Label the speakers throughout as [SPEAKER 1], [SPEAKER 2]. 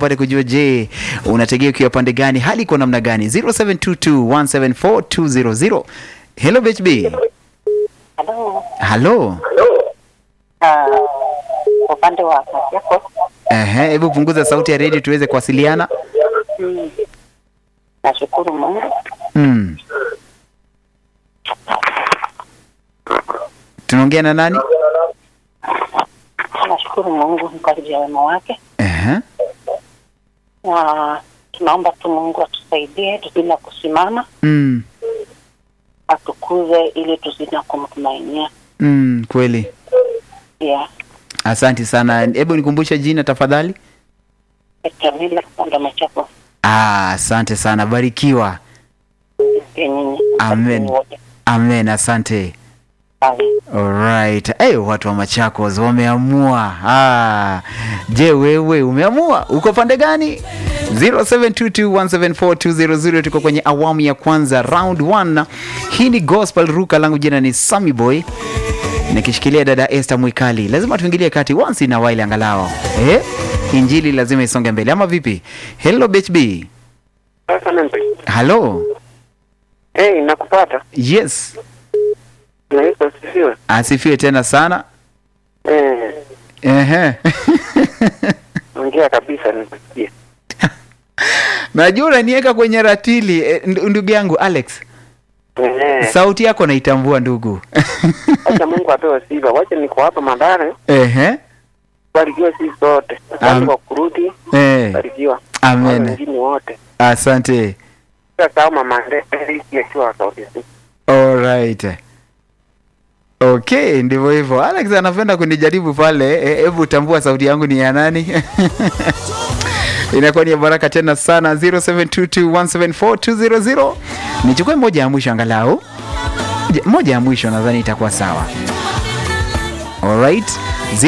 [SPEAKER 1] pale kujua, je, unategea ukiwa pande gani, hali iko namna gani? 0722174200 Hello BHB.
[SPEAKER 2] Halo.
[SPEAKER 1] Halo.
[SPEAKER 2] Ah, upande wa kazi yako
[SPEAKER 1] Ehe, hebu punguza sauti ya redio tuweze kuwasiliana.
[SPEAKER 2] mm. Nashukuru Mungu
[SPEAKER 1] Mm. Tunaongea na nani?
[SPEAKER 2] nashukuru Mungu kwa ajili ya wema wake,
[SPEAKER 1] Ehe.
[SPEAKER 2] na tunaomba tu Mungu atusaidie tuzidi na kusimama,
[SPEAKER 1] Mm.
[SPEAKER 2] atukuze ili tuzidi na kumtumainia.
[SPEAKER 1] Mm, kweli.
[SPEAKER 2] Yeah.
[SPEAKER 1] Asante sana. Hebu nikumbushe jina tafadhali.
[SPEAKER 2] Kamila Kipanda Machako
[SPEAKER 1] Ah, asante sana. Barikiwa.
[SPEAKER 2] pia nyinyi
[SPEAKER 1] Amen.
[SPEAKER 2] wote.
[SPEAKER 1] Amen, asante.
[SPEAKER 2] Amen.
[SPEAKER 1] Alright. Hey, watu wa Machakos wameamua. Ah. Je, wewe umeamua? Uko pande gani? 0722174200 tuko kwenye awamu ya kwanza round 1. Hii ni Gospel Ruka langu jina ni Sammy Boy. Nikishikilia dada Esther Mwikali. Lazima tuingilie kati once in a while angalau. Eh? Injili lazima isonge mbele ama vipi? Hello BHB. Hello.
[SPEAKER 3] Hey, nakupata.
[SPEAKER 1] Yes.
[SPEAKER 3] Naitwa Sifiwe.
[SPEAKER 1] Asifiwe tena sana.
[SPEAKER 3] Eh,
[SPEAKER 1] Ehe.
[SPEAKER 3] ongea kabisa nikusikia.
[SPEAKER 1] Najua unaniweka kwenye ratili eh, ndu- ndugu yangu Alex.
[SPEAKER 3] Eh,
[SPEAKER 1] Sauti yako naitambua ndugu.
[SPEAKER 3] acha Mungu apewe sifa. Wacha niko hapa Madare.
[SPEAKER 1] Ehe.
[SPEAKER 3] Barikiwa sisi sote.
[SPEAKER 1] Am-
[SPEAKER 3] Asante kwa kurudi.
[SPEAKER 1] Eh.
[SPEAKER 3] Barikiwa.
[SPEAKER 1] Amen.
[SPEAKER 3] Wale wengine wote.
[SPEAKER 1] Asante.
[SPEAKER 3] Sasa kama Mande akiwa sauti.
[SPEAKER 1] Alright. Okay, ndivyo hivyo. Alex anapenda kunijaribu pale. Eh, Hebu tambua sauti yangu ni ya nani? Inakuwa ni ya baraka tena sana 0722174200. Nichukue moja ya mwisho angalau. Je, Moja ya mwisho nadhani itakuwa sawa. Alright.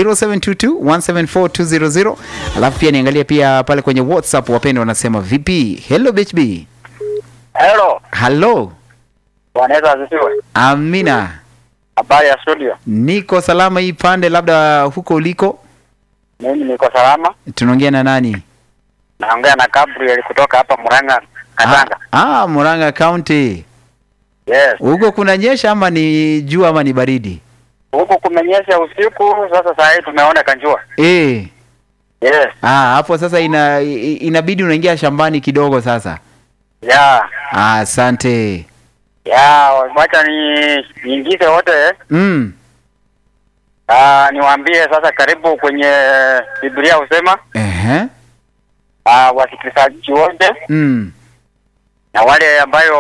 [SPEAKER 1] 0722174200. Alafu pia niangalie pia pale kwenye WhatsApp wapendwa wanasema vipi? Hello BHB.
[SPEAKER 3] Hello.
[SPEAKER 1] Hello.
[SPEAKER 3] Bwana Yesu asifiwe.
[SPEAKER 1] Amina.
[SPEAKER 3] Habari ya studio.
[SPEAKER 1] Niko salama hii pande, labda huko uliko.
[SPEAKER 3] Mimi niko salama.
[SPEAKER 1] Tunaongea na nani?
[SPEAKER 3] Naongea na Gabriel kutoka hapa Murang'a, Katanga.
[SPEAKER 1] Ah, ah, Murang'a County.
[SPEAKER 3] Yes.
[SPEAKER 1] Huko kunanyesha ama ni jua ama ni baridi?
[SPEAKER 3] Huku kumenyesha usiku, sasa saa hii tumeona kanjua.
[SPEAKER 1] Eh.
[SPEAKER 3] Yes.
[SPEAKER 1] Ah, hapo sasa ina, i- inabidi unaingia shambani kidogo sasa.
[SPEAKER 3] Ya.
[SPEAKER 1] Ah, asante.
[SPEAKER 3] Ya, wacha ni niingize wote
[SPEAKER 1] Mm.
[SPEAKER 3] Ah, niwaambie sasa, karibu kwenye Biblia husema
[SPEAKER 1] Ehe.
[SPEAKER 3] ah, wasikilizaji wote
[SPEAKER 1] Mm.
[SPEAKER 3] na wale ambayo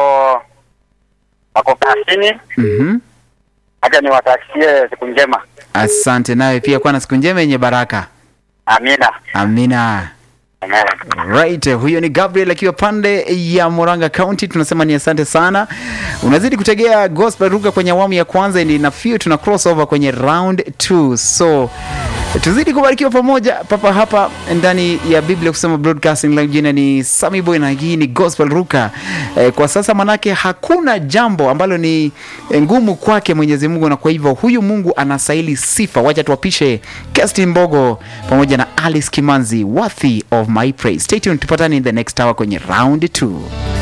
[SPEAKER 3] wako kazini,
[SPEAKER 1] Mhm.
[SPEAKER 3] acha niwatakie siku njema.
[SPEAKER 1] Asante nawe pia kuwa na siku njema yenye baraka.
[SPEAKER 3] Amina.
[SPEAKER 1] Amina.
[SPEAKER 3] Amen.
[SPEAKER 1] Right, huyo ni Gabriel akiwa pande ya Murang'a County. Tunasema ni asante sana. Unazidi kutegea Gospel Ruga kwenye awamu ya kwanza, ni na few tuna crossover kwenye round 2. So tuzidi kubarikiwa pamoja papa hapa ndani ya Biblia kusema broadcasting langu jina ni Sami Boy na hii ni Gospel Ruka. Eh, kwa sasa manake hakuna jambo ambalo ni eh, ngumu kwake Mwenyezi Mungu, na kwa hivyo huyu Mungu anastahili sifa. Wacha tuwapishe Kesti Mbogo pamoja na Alice Kimanzi, worthy of my praise. Stay tuned, tupatane in the next hour kwenye round 2.